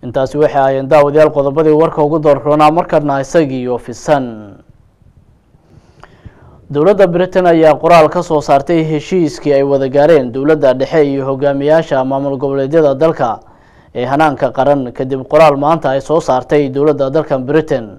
intaasi waxay ahaayeen daawadayaal qodobadii warka ugu doorroonaa markana isagii ofisan dowladda britain ayaa qoraal ka soo saartay heshiiskii ay wada gaareen dowladda dhexe iyo hogaamiyaasha maamul goboleedyada dalka ee hanaanka qaran kadib qoraal maanta ay soo saartay dowladda dalka britain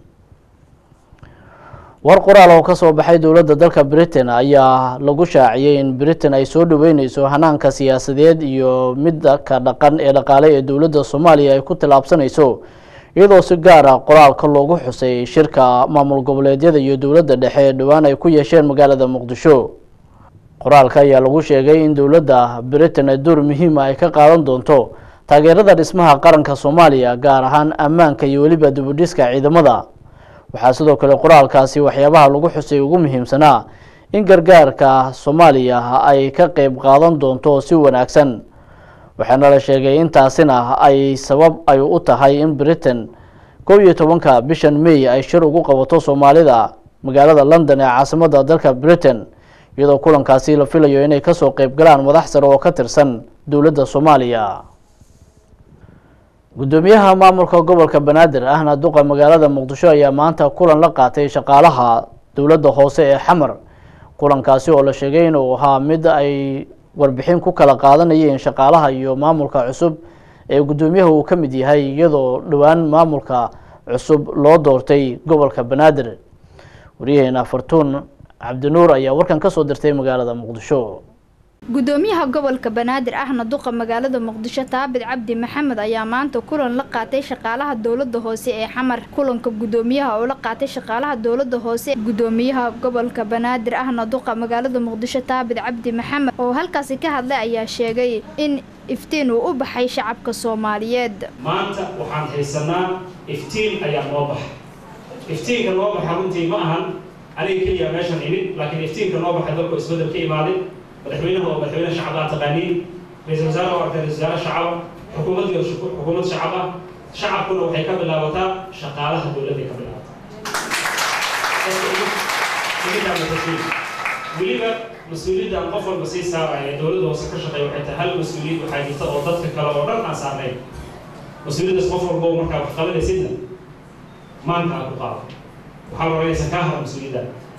war qoraal oo kasoo baxay dowladda dalka britain ayaa lagu shaaciyey in britain ay soo dhaweyneyso hanaanka siyaasadeed iyo midka dhaqan ee dhaqaale ee dowladda soomaaliya ay ku tillaabsanayso iyadoo si gaar ah qoraalka loogu xusay shirka maamul goboleedyada iyo dowladda dhexe ee dhowaan ay ku yeesheen magaalada muqdisho qoraalka ayaa lagu sheegay in dowladda britain ay door muhiima ay ka qaadan doonto taageerada dhismaha qaranka soomaaliya gaar ahaan ammaanka iyo weliba dibudhiska ciidamada waxaa sidoo kale qoraalkaasi waxyaabaha lagu xusay ugu muhiimsanaa in gargaarka soomaaliya ay ka qeyb qaadan doonto si wanaagsan waxaana la sheegay intaasina ay sabab ay u tahay in britain kow iyo tobanka bishan may ay shir ugu qabato soomaalida magaalada london ee caasimadda dalka britain iyadoo kulankaasi la filayo inay kasoo qeyb galaan madax sare oo ka tirsan dowladda soomaaliya guddoomiyaha maamulka gobolka banaadir ahna duqa magaalada muqdisho ayaa maanta kulan la qaatay shaqaalaha dowladda hoose ee xamar kulankaasi oo la sheegay inuu ahaa mid ay warbixin ku kala qaadanayeen shaqaalaha iyo maamulka cusub ee guddoomiyaha uu ka mid yahay iyadoo dhowaan maamulka cusub loo doortay gobolka banaadir waryaheena fartuun cabdinuur ayaa warkan kasoo dirtay magaalada muqdisho gudoomiyaha gobolka banaadir ahna duqa magaalada muqdisho taabid cabdi maxamed ayaa maanta kulan la qaatay shaqaalaha dowlada hoose ee xamar kulanka gudoomiyaha oo la qaatay shaqaalaha dowlada hoose gudoomiyaha gobolka banaadir ahna duqa magaalada muqdisho taabid cabdi maxamed oo halkaasi ka hadlay ayaa sheegay in iftiin uu u baxay shacabka soomaaliyeed maanta waxaan haysanaa iftiin ayaa noo baxay iftiinka noo baxa runtii ma ahan aniga keliya meeshan imid laakiin iftiinka noo baxay dalku isbedel ka imaaday madaxweynaha oo madaxweyne shacab aa taqaaniin ra-iisul wasaare oo arkay ra-isul wasaare shacaba xukuumaddii oo xukuumad shacab ah shacabkuna waxay ka bilaabataa shaqaalaha dowladday ka bilaabataa weliba mas-uuliyaddan qof walba sii saaraya ee dowladda hoose ka shaqeeya waxay tahay hal mas-uuliyad waxaa jirta oo dadka kale oo dhan aan saarnayn mas-uuliyaddaas qof walba oo markaa wax qabanaysidna maanka aad ku qaado waxaa la odhanaysa kaa hara mas-uuliyadda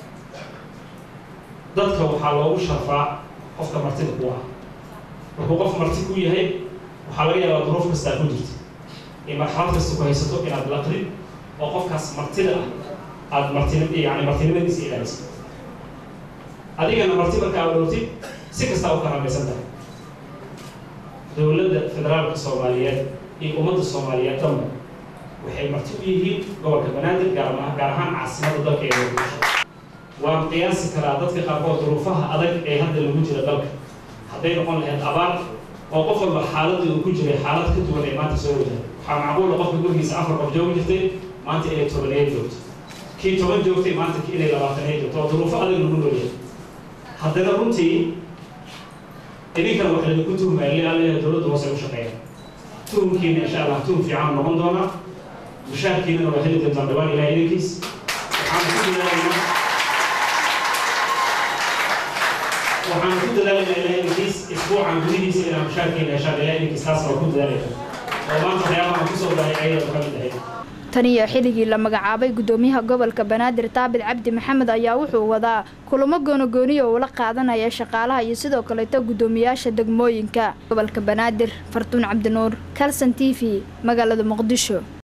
dadka waxaa loogu sharfaa qofka martida ku ah markuu qof marti ku yahay waxaa laga yaabaa duruuf kastaa ku jirta in marxalad kasta ku haysato inaad laqdid oo qofkaas martida ah aada martin yani martinimadiisa ilaaliso adigana marti marka aad dhowtid si kastaa u karamaysan tahay dowladda federaalka soomaaliyeed iyo ummadda soomaaliyeed dhanba waxay marti u yihiin gobolka banaadir gaar gaar ahaan caasimadda dalka ee muqdisho waan qiyaasi karaa dadka qaarkood duruufaha adag ee hadda lagu jira dalka hadday noqon lahayd abaar oo qof walba xaaladii uu ku jiray xaalad ka duwan ee maanta soo wajahay waxaa macquula qofka gurigiisa afar qof joogi jirtay maanta inay tobaneed joogto kii toban joogtay maanta inay labaataneed joogto oo duruufo adag lagu noolyahay haddana runtii idinkana waxa laydinku tuhmaya lealeeyahay dowladda hoose u shaqeeya tuhumkiina insha allah tuhum fiican noqon doonaa mushaarkiinana waa heli doontaan dhawaan ilaah idinkiis waxaan ku dadaalaynaa waxaan ku dadaalayna ilaah idinkiis isbuucan gudihiisa inaan mushaarkiina heshaan ilaah idinkiis taas waa ku dadaalayna oo maanta waxyaabaha aan kusoo daray ayada ka mid ahayd tan iyo xilligii la magacaabay gudoomiyaha gobolka banaadir taabid cabdi maxamed ayaa wuxuu wadaa kulamo goonogooniya uu la qaadanaya shaqaalaha iyo sidoo kaleeto gudoomiyaasha degmooyinka gobolka banaadir fartuun cabdinuur kalson t v magaalada muqdisho